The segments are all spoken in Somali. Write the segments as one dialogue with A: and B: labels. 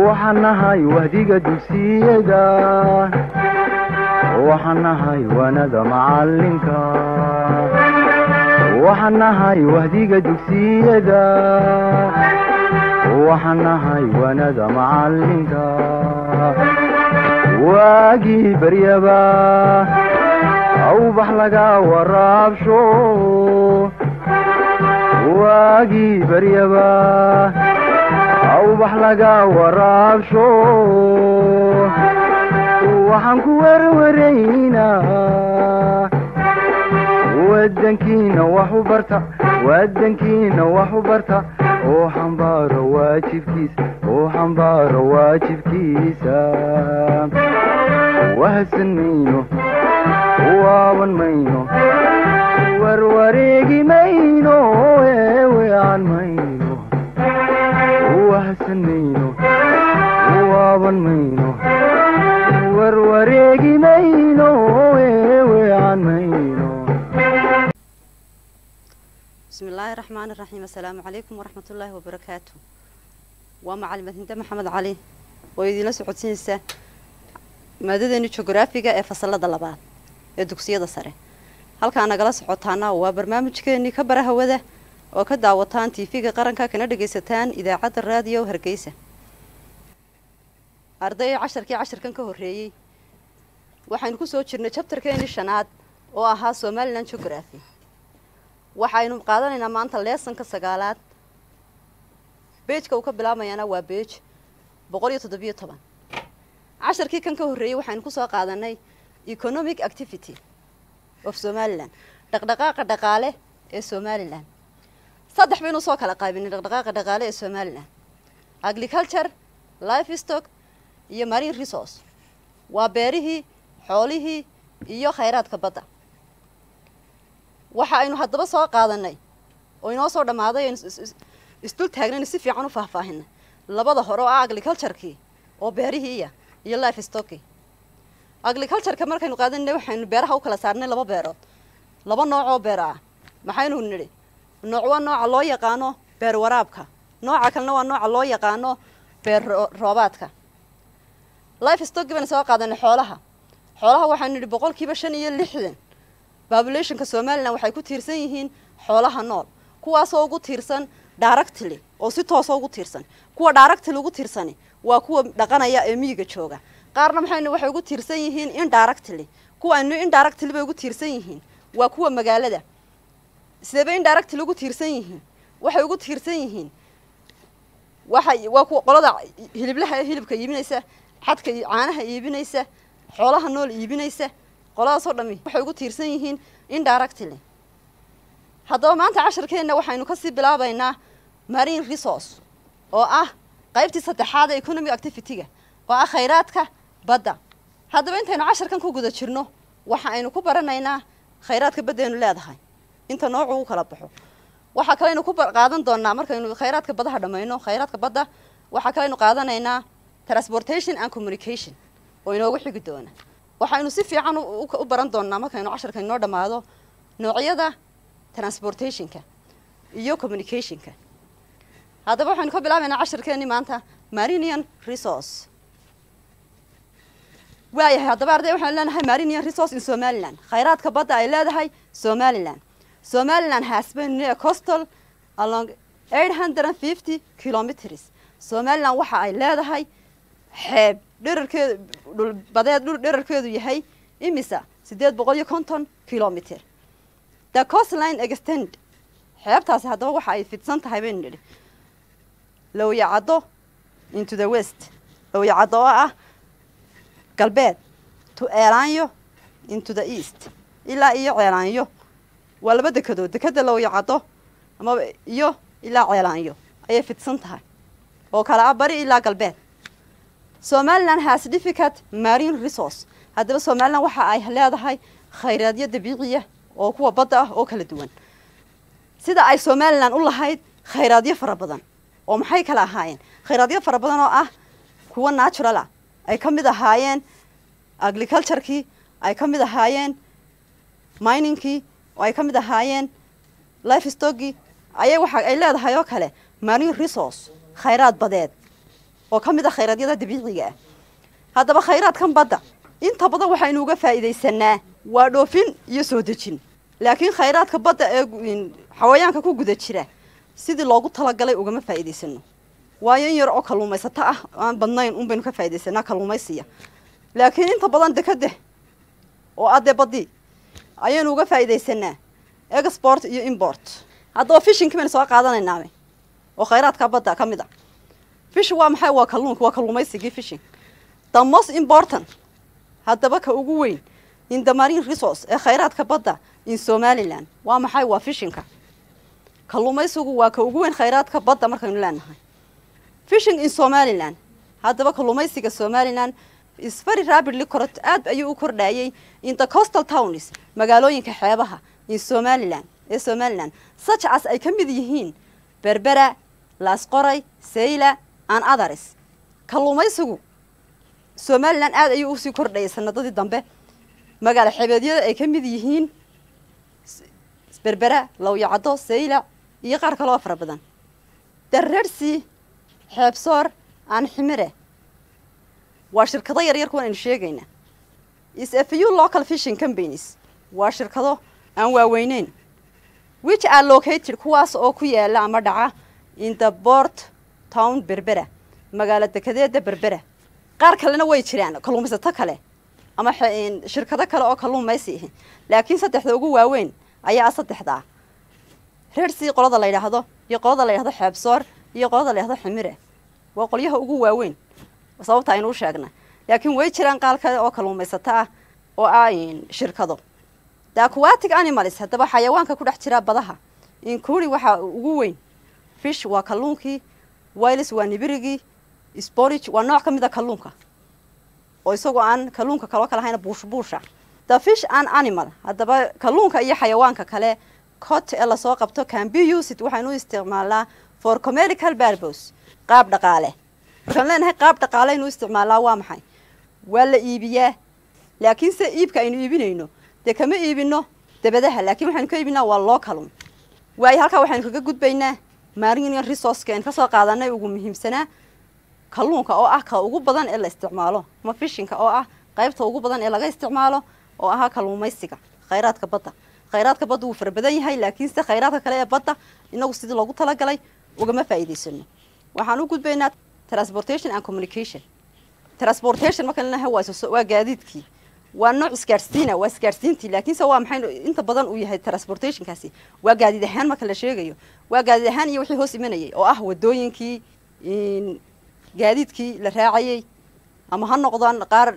A: waxaan nahay wahdiga dugsiyada waxaan nahay waanada macalinka waxaan nahay wahdiga dugsiyada waxaan nahay waanada macalinka waagii baryaba awbax laga waraabsho waagii baryaba awbax laga waraabsho waxaan ku werwaraynaa wadankiina wax u barta wadankiina wax u barta oo xambaaro waajibkiisa oo xambaaro waajibkiisa wahadsan mayno waaban mayno warwareegi mayno eewean mayno wahadsan mayno waaban mayno warwareegi mayno eewean mayno
B: bismi illaahi raxmaani raxiim assalaamu calaykum waraxmat ullaahi wabarakaatu waa macalimed hinde maxamed cali oo idiinla socodsiinaysa maadadeeni jogoraafiga ee fasalada labaad ee dugsiyada sare halkaa nagala socotaana waa barnaamijkeenii ka bara hawada oo ka daawataan tv-ga qaranka kana dhagaysataan idaacadda raadiyo hargeysa arday casharkii casharkan ka horreeyey waxaynu kusoo jirnay jabtarkeenii shanaad oo ahaa somalilan geography waxaynu qaadanaynaa maanta leesonka sagaalaad beejka uu ka bilaabayaana waa beej boqol iyo toddobiyo toban casharkii kan ka horreeyey waxaynu kusoo qaadanay economic activity of somalilan dhaqdhaqaaqa dhaqaale ee somalilan saddex baynu soo kala qaybinay dhaqdhaqaaqa dhaqaale ee somalilan agriculture life stock iyo marine resource waa beerihii xoolihii iyo khayraadka badda waxa aynu haddaba soo qaadanay oo inoo soo dhammaaday aynu isdul taagnaynu si fiican u faahfaahinay labada hore oo ah agriculturekii oo beerihiiya iyo life stockii agricultureka markaynu qaadanay waxaynu beeraha u kala saarnay laba beerood laba nooc oo beer ah maxaynu nidhi nooc waa nooca loo yaqaano beer waraabka nooca kalena waa nooca loo yaqaano beer roobaadka life stockii baynu soo qaadanay xoolaha xoolaha waxaynu nidhi boqolkiiba shan iyo lixdan populationka somalilan waxay ku tiirsan yihiin xoolaha nool kuwaasoo ugu tiirsan directly oo si toosa ugu tiirsan kuwa directly ugu tiirsani waa kuwa dhaqanaya ee miyiga jooga qaarna maxaynu waxay ugu tiirsan yihiin indirectly kuwaanu indirectly bay ugu tiirsan yihiin waa kuwa magaalada sidee indirectly ugu tiirsan yihiin waxay ugu tiirsan yihiin waxay waa kuwa qolada hiliblaha ee hilibka iibinaysa xadka caanaha iibinaysa xoolaha nool iibinaysa qoladaasoo dhami waxay ugu tiirsan yihiin indirectly haddaba maanta casharkeenna waxaynu kasii bilaabaynaa marine resource oo ah qaybtii saddexaad ee economic activity-ga oo ah khayraadka badda haddaba intaynu casharkan ku guda jirno waxa aynu ku baranaynaa khayraadka baddeenu leedahay inta noocu u kala baxo waxaa kaleynu ku qaadan doonaa markaynu khayraadka baddaha dhammayno khayraadka badda waxaa kaleynu qaadanaynaa transportation and communication oo inoogu xigi doona waxaynu si fiican u baran doonaa markaynu casharka inoo dhammaado noocyada transportationka iyo communicationka haddaba waxaynu ka bilaabaynaa casharkeeni maanta marinian resource waayahay haddaba arday waxaynu leenahay marinian resource in somaliland khayraadka badda ay leedahay somaliland somaliland has been near coastal along eight hundred and fifty kilometers somaliland waxa ay leedahay xeeb dherarkeedu dhulbadeed dhul dherarkeedu yahay imisa siddeed boqol iyo konton kilometer the coastline extend xeebtaasi haddaba waxa ay fidsan tahay baynu nidhi lowyacaddo into the west lowyacaddo oo ah galbeed to eelaanyo into the east ilaa iyo ceelaanyo waa laba dekedood dekeda lowyacaddo amaba iyo ilaa ceelaanyo ayay fidsan tahay oo kale ah bari ilaa galbeed somaliland has difficult marine resource haddaba somaliland waxa ay leedahay khayraadyo dabiiciya oo kuwa badda ah oo kala duwan sida ay somaliland u lahayd khayraadyo fara badan oo maxay kala ahaayeen khayraadyo fara badan oo ah kuwa natural ah ay ka mid ahaayeen agriculturekii ay ka mid ahaayeen miningkii oo ay ka mid ahaayeen life stockii ayay waxa ay leedahay oo kale marine resource khayraad badeed oo ka mid a khayradyada dabiiciga ah haddaba khayraadkan badda inta badan waxaynu uga faa'iidaysanaa waa dhoofin iyo soo dejin laakiin khayraadka badda ee xawayaanka ku guda jira sidii loogu talagalay ugama faa'iidaysano waayo in yar oo kalluumaysato ah aan badnayn un baynu ka faa'iidaysanaa kalluumaysiya laakiin inta badan dekade oo adee badii ayaynu uga faa'iidaysanaa export iyo import haddaba fishinki baynu soo qaadanaynaame oo khayraadka badda ka mid a fish waa maxay waa kalluunka waa kalluumaysigii fishing the most important haddaba ka ugu weyn in the marine resource ee khayraadka badda in somaliland waa maxay waa fishinka kalluumaysigu waa ka ugu weyn khayraadka badda markaynu leenahay fishing in somaliland haddaba kalluumaysiga somaliland is very rapidly corot aad ayuu u kordhayay in the coastal towns magaalooyinka xeebaha in somaliland ee somaliland such as ay ka mid yihiin berbera laasqoray sayla and others kalluumaysigu somaliland aad ayuu usii kordhayay sanadadii dambe magaalo xebeedyada ay ka mid yihiin berbera lawyacaddo sayla iyo qaar kaloo fara badan darrersi xeebsoor aan ximire waa shirkado yaryar kuwan aynu sheegaynaa is a few local fishing companies waa shirkado aan waaweyneyn which are located kuwaas oo ku yaala ama dhaca in the port town berbera magaalo dekedeeda berbera qaar kalena way jiraan kalluumaysato kale ama shirkado kale oo kalluumaysi ahi laakiin saddexda ugu waaweyn ayaa saddexdaa reersii qolada la yidhaahdo iyo qolada la yidhahdo xeebsoor iyo qolada la yidhahdo ximire waa qolyaha ugu waaweyn sababta aynu u sheegnay laakiin way jiraan qaal kale oo kalluumaysato ah oo ah shirkado the aquatic animals haddaba xayawaanka ku dhex jira badaha incuri waxaa ugu weyn fish waa kalluunkii wiles waa nibirigii sporage waa nooc ka mid a kalluunka oo isagoo aan kalluunka kaloo kale ahayna buush buusha the fish and animal haddaba kalluunka iyo xayawaanka kale cot ee lasoo qabto can be used waxaynu u isticmaalnaa for comerical barbos qaab dhaqaale markaan leenahay qaab dhaqaale aynu u isticmaalnaa waa maxay waa la iibiyaa laakiin se iibka aynu iibinayno dee kama iibino dabadaha laakiin waxaynu ka iibinaa waa loo kalun waayo halkaa waxaynu kaga gudbaynaa marine resourceka aynu kasoo qaadanay ugu muhiimsanaa kalluunka oo ah ka ugu badan ee la isticmaalo ama fishinka oo ah qaybta ugu badan ee laga isticmaalo oo ahaa kalluumaysiga khayraadka badda khayraadka badda wuu fara badan yahay laakiinse khayraadka kale ee badda inagu sidii loogu talagalay ugama faa'iidaysano waxaan u gudbaynaa transportation and communication transportation marka leenahay waa waa gaadiidkii waa nooc isgaadhsiina waa isgaadhsiintii laakiinse waa maxay inta badan uu yahay transportationkaasi waa gaadiid ahaan marka la sheegayo waa gaadiid ahaan iyo wixii hoos imanayay oo ah wadooyinkii gaadiidkii la raacayay ama ha noqdaan qaar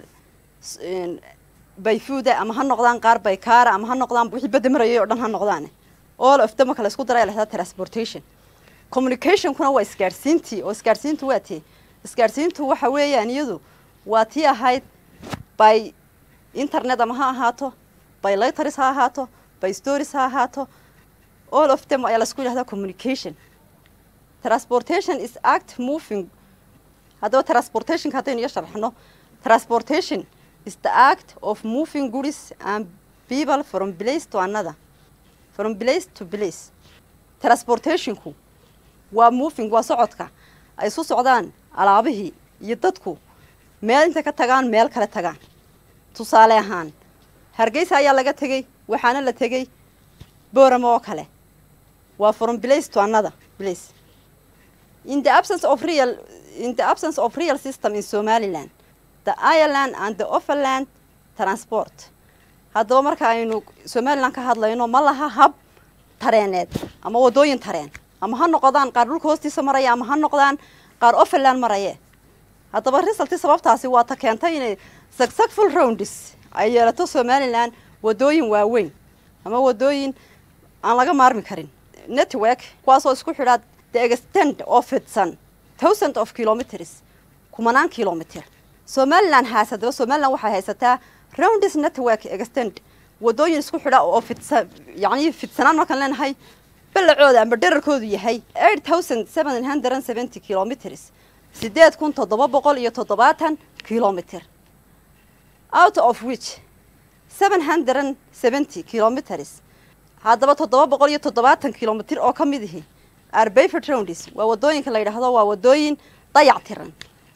B: bayfuuda ama ha noqdaan qaar baykaara ama ha noqdaan wixii badda marayay oo dhan ha noqdaan all of them marka la isku daray la yidhahdaa transportation communicationkuna waa isgaadhsiintii oo isgaadhsiintu waa tee isgaadhsiintu waxa weeyaan iyadu waa tii ahayd by internet ama ha ahaato by letters ha ahaato by stories ha ahaato all of them ayaa la isku yidhahdaa communication transportation is act moving haddaba transportationka haddaynu iyo sharxno transportation is the act of moving goods and people from place to another from place to place transportationku waa moving waa socodka ay isu socdaan alaabihii iyo dadku meel intay ka tagaan meel kale tagaan tusaale ahaan hargeysa ayaa laga tegey waxaana la tegey boorama oo kale waa from place to another place in the absence of real in the absence of real system in somaliland the ireland and the overland transport haddaba marka aynu somaliland ka hadlayno ma laha hab tareeneed ama wadooyin tareen ama ha noqdaan qaar dhulka hoostiisa maraya ama ha noqdaan qaar overland maraye haddaba resulti sababtaasi waa ta keentay inay successful rounds ay yeelato somaliland wadooyin waaweyn ama wadooyin aan laga maarmi karin network kuwaasoo isku xidhaa the extent oo fidsan thousand of kilometers kumanaan kilometer somaliland haas haddaba somaliland waxay haysataa rounds network extent wadooyin isku xidha oo fidsan yacni fidsanaan markaan leenahay ballacooda amba dherarkoodu yahay eight thousand seven hundred and seventy kilometers sideed kun toddoba boqol iyo toddobaatan kilometer out of which seven hundred and seventy kilometers haddaba toddoba boqol iyo toddobaatan kilomitir oo ka mid ihi arbeyford rounds waa wadooyinka la yidhaahdo waa wadooyin dayac tiran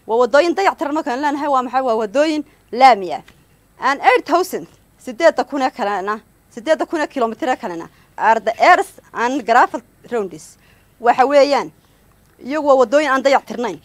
B: waa wadooyin dayactiran markaan leenahay waa maxay waa wadooyin laami ah and eight thousand sideedda kun ee kalena sideedda kun ee kilomitr kalena are the airs and gravel rounds waxa weeyaan iyagu waa wadooyin aan dayactirnayn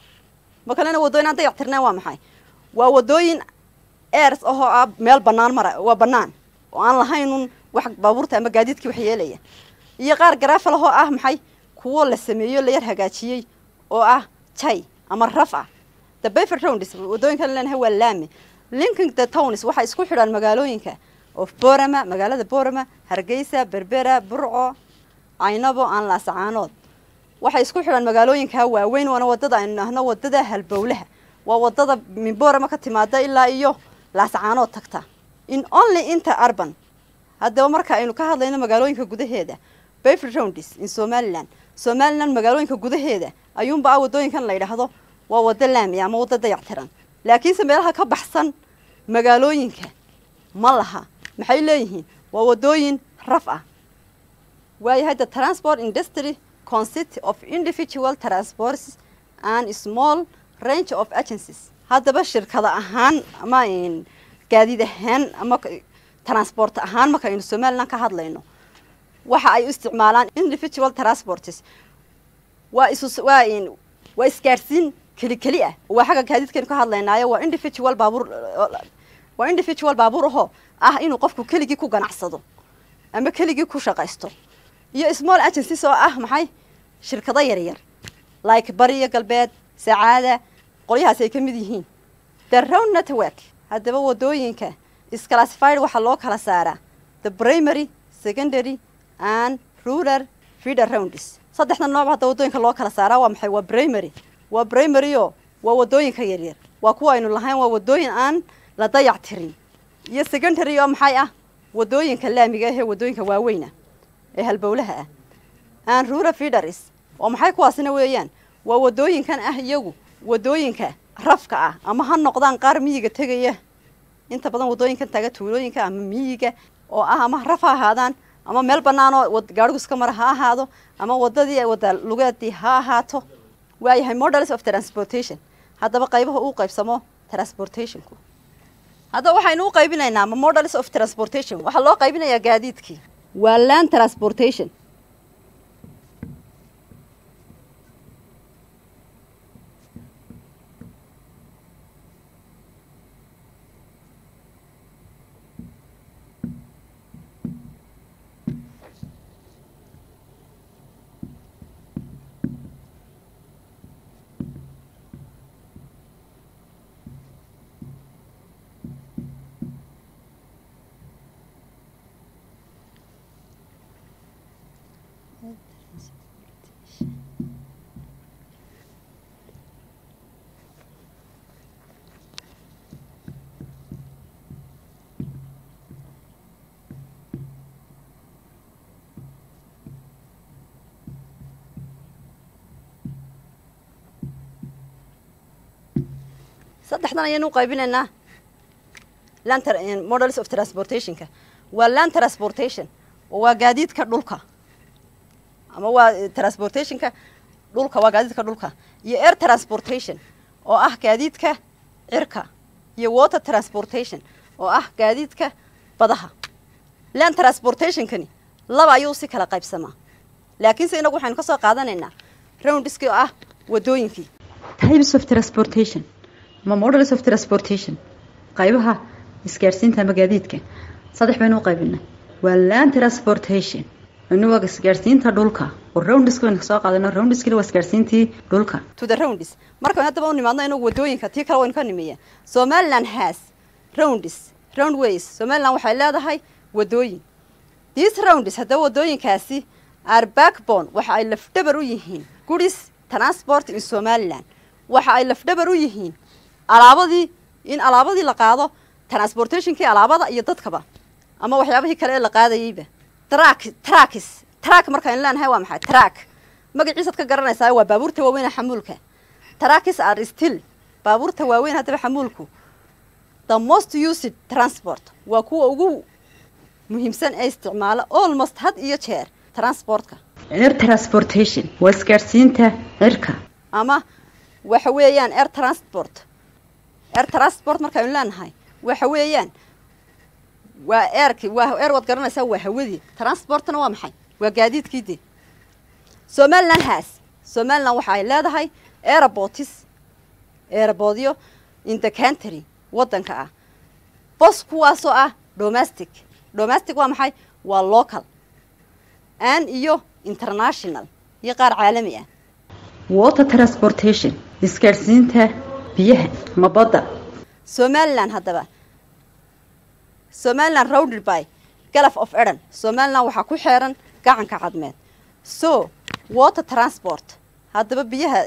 B: ma kalena wadooyin aan dayactirnayn waa maxay waa wadooyin airs ahoo ah meel banaan mara waa banaan oo aan lahaynun wax baabuurta ama gaadiidkii wax yeelaya iyo qaar gravel ahoo ah maxay kuwo la sameeyo la yar hagaajiyey oo ah jay ama raf ah the befer rounds wadooyinka leenahay waa laami linking the towns waxay isku xidhaan magaalooyinka of borama magaalada borama hargeysa berbera burco caynabo aan laasacaanood waxay isku xidhaan magaalooyinka waaweyn waana wadada aynu nahno wadada halbowlaha waa wadada min borama ka timaada ilaa iyo laasacaanood tagta in only inter urban haddaba marka aynu ka hadlayno magaalooyinka gudaheeda befer rounds in somaliland somaliland magaalooyinka gudaheeda ayuunba ah wadooyinkan la yidhaahdo waa wado laami ama wado dayactiran laakiinse meelaha ka baxsan magaalooyinka ma laha maxay leeyihiin waa wadooyin raf ah waayahay the transport industry consist of individual transports and small range of agencies haddaba shirkada ahaan ama gaadiid ahaan ama transport ahaan marka aynu somaliland ka hadlayno waxa ay u isticmaalaan individual transports waa isu waa waa isgaadhsiin keli keli ah waa xagga gaadiidkaynu ka hadlaynaayo waa individual baabuur waa individual baabuur ahoo ah inuu qofku keligii ku ganacsado ama keligii ku shaqaysto iyo small agencies oo ah maxay shirkado yaryar like bariyo galbeed sacaada qolyahaasi ay ka mid yihiin the round network haddaba wadooyinka isclassified waxaa loo kala saaraa the primary secondary and rural feeder rounds saddexda nooc hadda wadooyinka loo kala saaraa waa maxay waa primary waa primary oo waa wadooyinka yaryar waa kuwa aynu lahayn waa wadooyin aan la dayac tirin iyo secondary oo maxay ah wadooyinka laamiga ahee wadooyinka waaweyna ee halbowlaha ah and rural feeders oo maxay kuwaasina weeyaan waa wadooyinkan ah iyagu wadooyinka rafka ah ama ha noqdaan qaar miyiga tegaya inta badan wadooyinkan taga tuulooyinka ama miyiga oo ah ama raf ha ahaadaan ama meel banaanoo gaadhigu iska mara ha ahaado ama wadadii wada lugeedii ha ahaato waayahay models of transportation haddaba qaybaha uu qaybsamo transportationku haddaba waxaynu u qaybinaynaa ma models of transportation waxaa loo qaybinayaa gaadiidkii waa land transportation saddexdan ayaynu u qaybinaynaa land models of transportationka waa land transportation oo waa gaadiidka dhulka ama waa transportationka dhulka waa gaadiidka dhulka iyo air transportation oo ah gaadiidka cirka iyo water transportation oo ah gaadiidka badaha land transportationkani laba ayuu si kala qaybsamaa laakiinse inagu waxaynu ka soo qaadanaynaa roundiskii oo ah wadooyinkii
C: types of transportation ama models of transportation qaybaha isgaadhsiinta ama gaadiidka saddex baynu u qaybinay waa land transportation inu waa isgaadhsiinta dhulka oo roundiska baynu kasoo qaadano roundiskina waa isgaadhsiintii dhulka
B: to the roundis markaynu haddaba u nimaadno inagu wadooyinka tii kale waynu ka nimeeya somaliland has roundis roundways somaliland waxay leedahay wadooyin these roundis haddaba wadooyinkaasi are backbone waxa ay lafdhabar u yihiin guris transport in somaliland waxa ay lafdhabar u yihiin alaabadii in alaabadii la qaado transportationkii alaabada iyo dadkaba ama waxyaabihii kale ee la qaadayeyba trak trakis trak markaynu leenahay waa maxay trak magaciisaad ka garanaysaa waa baabuurta waaweyn ee xamuulka trakis are still baabuurta waaweyn haddaba xamuulku the most used transport waa kuwa ugu muhiimsan ee isticmaala almost had iyo jeer transportka
C: air transportation waa isgaadhsiinta cirka
B: ama waxa weeyaan air transport air transport markaaynu leenahay waxa weeyaan waa airki waa air waad garanaysaa waa hawadii transportna waa maxay waa gaadiidkii dee somaliland haas somaliland waxa ay leedahay aerobotis aeroboodyo in the country waddanka ah bos kuwaasoo ah domestic domestic waa maxay waa local an iyo international iyo qaar caalami ah
C: water transportation isgaadhsiinta biyaha ama badda
B: somaliland haddaba somaliland rounded by galaf of eden somaliland waxaa ku xeeran gacanka cadmeed so water transport haddaba biyaha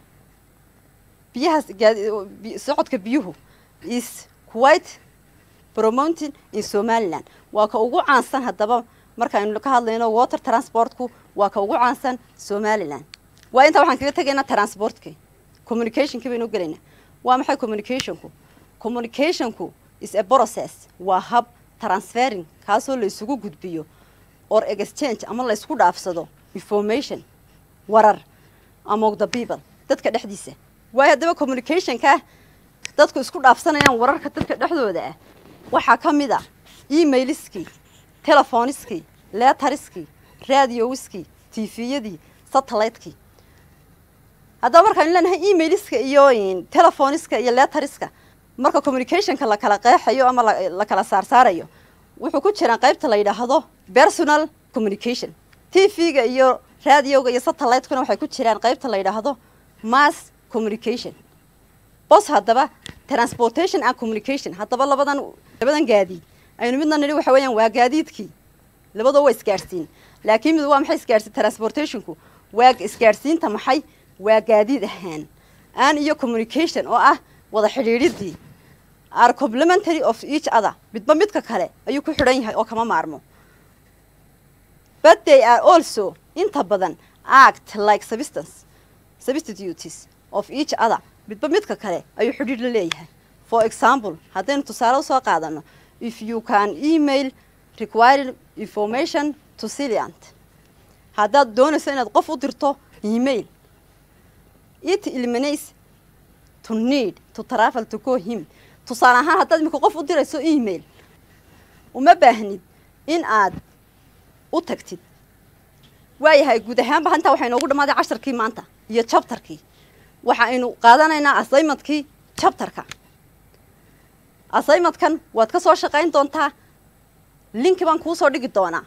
B: biyahaas gaadi socodka biyuhu is quite promoting in somaliland waa ka ugu caansan haddaba markaaynu ka hadlayno water transportku waa ka ugu caansan somaliland waa intaa waxaan kaga tegaynaa transportkii communicationkii baynu gelaynaa waa maxay communicationku communicationku is a process waa hab transferring kaasoo la isugu gudbiyo or exchange ama la isku dhaafsado information warar among the people dadka dhexdiisa waayo haddaba communicationka dadku isku dhaafsanayaan wararka dadka dhexdooda ah waxaa ka mid a emailiskii telefoniskii leetariskii radiowiskii tviyadii satelliteki haddaba markaanu leenahay emailiska iyo telefoniska iyo leetariska marka communicationka la kala qeexayo ama la kala saarsaarayo wuxuu ku jiraan qaybta la yidhaahdo personal communication t v-ga iyo radioga iyo satellite-kuna waxay ku jiraan qaybta la yidhaahdo mass communication bos haddaba transportation and communication haddaba labadan labadan gaadiid aynu midna nidhi waxa weeyaan waa gaadiidkii labadoo waa isgaadhsiin laakiin mid waa maxay isgaadhsiin transportationku waa isgaadhsiinta maxay waa gaadiid ahaan an iyo communication oo ah wada xidhiidhidii are complementary of each other midba midka kale ayuu ku xidhan yahay oo kama maarmo but they are also inta badan act like substance substitutes of each other midba midka kale ayuu xidhiidh la leeyahay for example haddaynu tusaale usoo qaadano if you can email required information to silient haddaad doonayso inaad qof u dirto email it eliminates to need to travel to go him tusaale ahaan haddaad imika qof u dirayso email uma baahnid in aad u tagtid waayahay guud ahaanba intaa waxaa inoogu dhammaaday casharkii maanta iyo jabtarkii waxa aynu qaadanaynaa assignmentkii jabtarka assignmentkan waad ka soo shaqayn doontaa linki baan kuu soo dhigi doonaa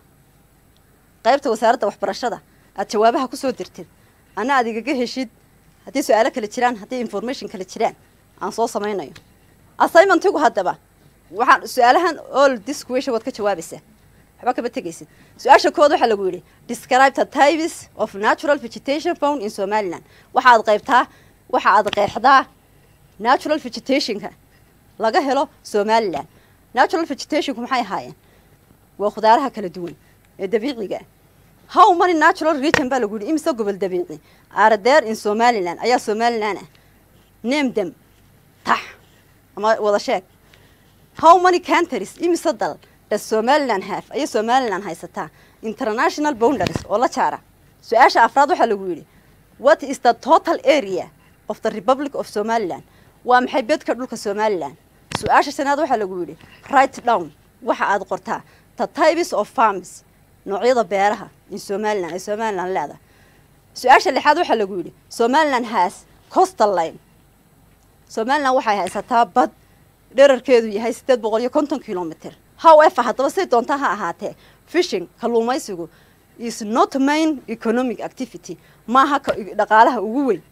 B: qaybta wasaaradda waxbarashada aad jawaabaha kusoo dirtid ana aad igaga heshid haddii su-aalo kale jiraan haddii information kale jiraan aan soo samaynayo assignmentigu haddaba waxaan su-aalahan all this question waad ka jawaabaysaa waxba kama tegaysid su-aasha kood waxaa lagu yidhi describe the types of natural vegetation found in somaliland waxa aad qaybtaa waxa aad qeexdaa natural vegetationka laga helo somaliland natural vegetationku maxay ahaayeen waa khudaaraha kala duwan ee dabiiciga how many natural region baa lagu yidhi imise gobol dabiici are there in somaliland ayaa somaliland ah name them tax ama wada sheeg how many countries imise dal does somaliland have ayay somaliland haysataa international boundaries oo la jaara su-aasha afraad waxaa lagu yidhi what is the total area of the republic of somaliland waa maxay bedka dhulka somaliland su-aasha shanaad waxaa lagu yidhi write down waxa aad qortaa the types of farms noocyada beeraha in somaliland ay somaliland leedahay su-aasha lixaad waxaa lagu yidhi somaliland has costal line somaliland waxay haysataa bad dherarkeedu yahay siddeed boqol iyo konton kilomitr however haddaba say doontaa ha ahaatee fishing kalluumaysigu is not main economic activity maaha dhaqaalaha ugu weyn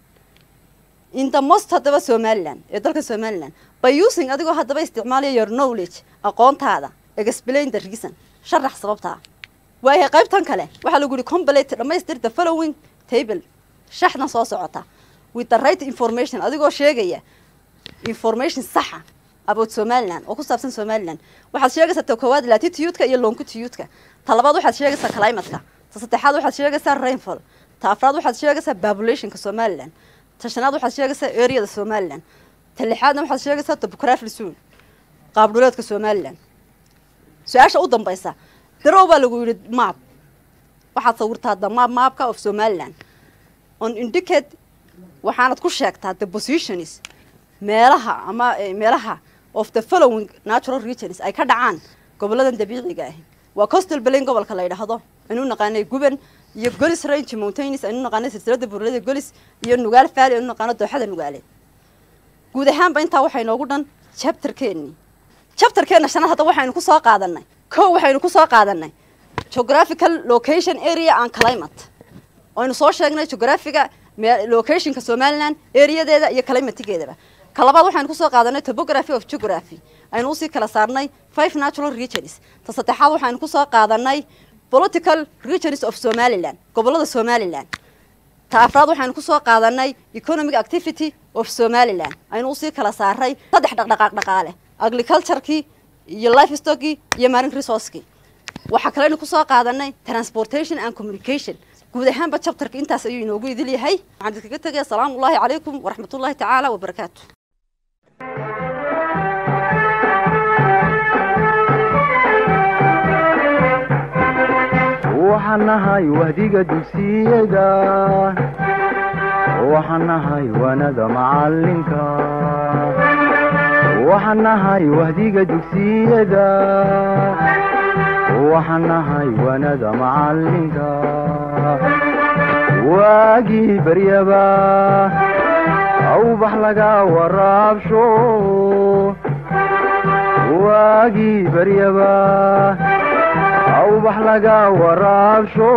B: in the most haddaba somaliland ee dalka somaliland by using adigoo haddaba isticmaalaya your knowledge aqoontaada explain the reason sharax sababtaa waayahay qaybtan kale waxaa lagu yihi complete dhamaystir the following table shaxdan soo socota with the right information adigoo sheegaya information saxa about somaliland oo ku saabsan somaliland waxaad sheegaysaa ta koowaad latitude-ka iyo longitude-ka ta labaad waxaad sheegaysaa climatka ta saddexaad waxaad sheegaysaa rainfall ta afraad waxaad sheegaysaa populationka somaliland ta shanaad waxaad sheegaysaa areada somaliland ta lixaadna waxaad sheegaysaa topography zone qaab dhuleedka somaliland su-aasha u dambaysa darow baa lagu yidhi maap waxaad sawirtaa the map maapka of somaliland on indicate waxaanad ku sheegtaa the positions meelaha ama eh, meelaha of the following natural regions ay ka dhacaan goboladan dabiiciga ahi waa coastal plain gobolka la yidhaahdo aynu naqaanay guban iyo golis range mountains aynu naqaanay silsilada buuralada golis iyo nugaal valley aynu naqaano dooxada nugaaleed guud ahaanba intaa waxaa inoogu dhan chapterkeennii chapterkeenna shanaad hadda waxaynu ku soo qaadanay kow waxaynu ku soo qaadanay geographical location area and climate aynu soo sheegnay geographiga me- locationka somaliland areadeeda iyo climatigeedaba ka labaad waxaynu kusoo qaadanay topography of geography aynu usii kala saarnay five natural regions ta saddexaad waxaynu kusoo qaadanay political regions of somaliland gobolada somaliland ta afraad waxaynu kusoo qaadanay economic activity of somaliland aynu usii kala saaray saddex dhaqdhaqaaq dhaqaale agriculturekii iyo livestockii iyo marine resourcekii waxaa kaleynu kusoo qaadanay transportation and communication guud ahaanba chapterka intaas ayuu inoogu idil yahay waxaan idinkaga tegaya asalaamu ullahi calaykum waraxmatullahi tacaala wabarakaatu
A: waxaan nahay wahdiga dugsiyada waxaan nahay wanada macalinka waxaan nahay wahdiga dugsiyada waxaan nahay wanada macalinka waagii baryaba awbax laga waraabsho waagii baryaba awbax laga waraabsho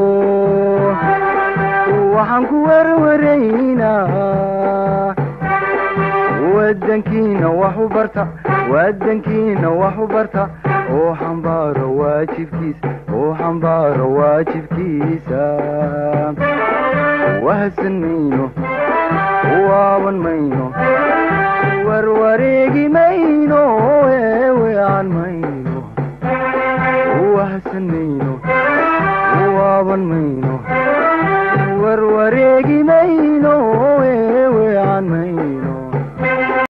A: waxaan ku werwaraynaa wadankiina wax u barta wadankiina wax u barta oo xambaaro waajibkiisa oo xambaaro waajibkiisa wahadsan mayno waaban mayno warwareegi may